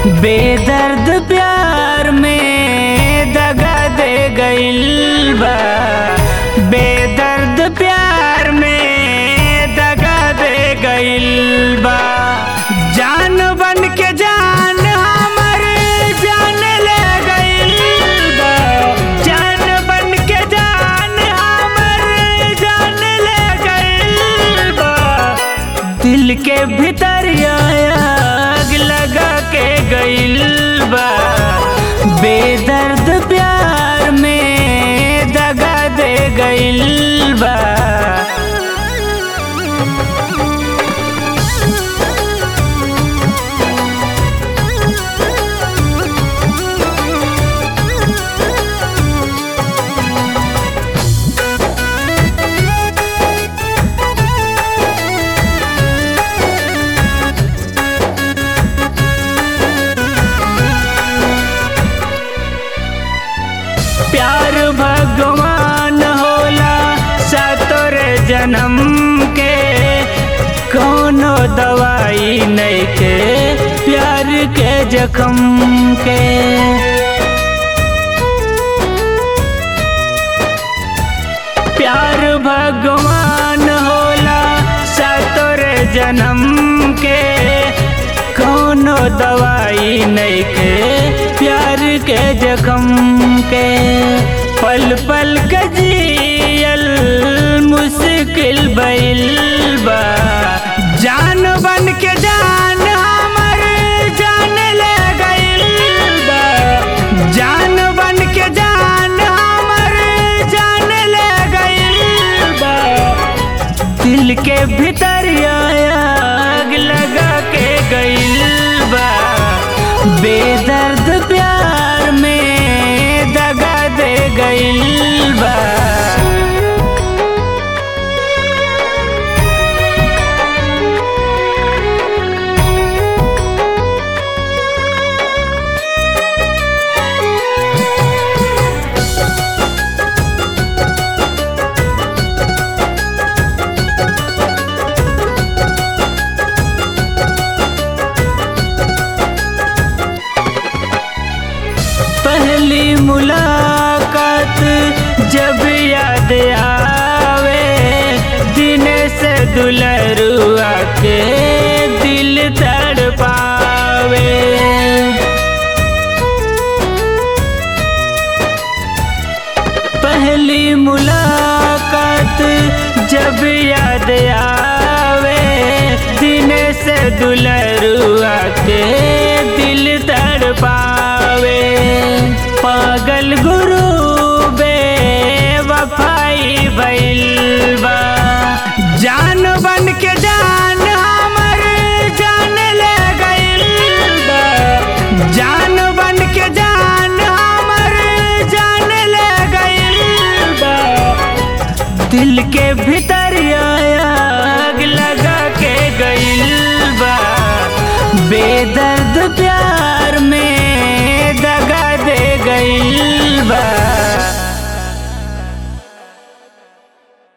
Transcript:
बेदर्द प्यार में दगा दे गइल बा बेदर्द प्यार में दगा दे गइल बा जान बन के जान हमर जान ले गइल बा जान बन के जान हमर जान ले गइल बा दिल के भीतर आग लगा के गइल बा बेदर्द प्यार में दगा दे गइल बा प्यार भगवान होला सतोर जन्म के कोनो दवाई नहीं के प्यार के जख्म के प्यार भगवान होला सतोर जन्म के कोनो दवाई नहीं के प्यार के जख्म के पल पल के जियल मुश्किल बैल बा जान बन के जान हमर जान ले गइल बा जान बन के जान हमर जान ले गइल बा दिल के भीतर आग लगा के गइल बा बेदर्द प्यार में दगा दे गइल बा पहली मुलाकात जब याद आवे दिन से दुलरुआ के दिल तड़ पावे पहली मुलाकात जब याद आवे दिन से दुलरुआ के दिल तड़ पावे पागल गुरु बे वफाई बैल बा जान बन के जान हमर जान ले गइल बा जान बन के जान हमर जान ले गइल बा दिल के भीतर आग लगा के गइल बा बेदर्द प्यार में दगा दे गइल बा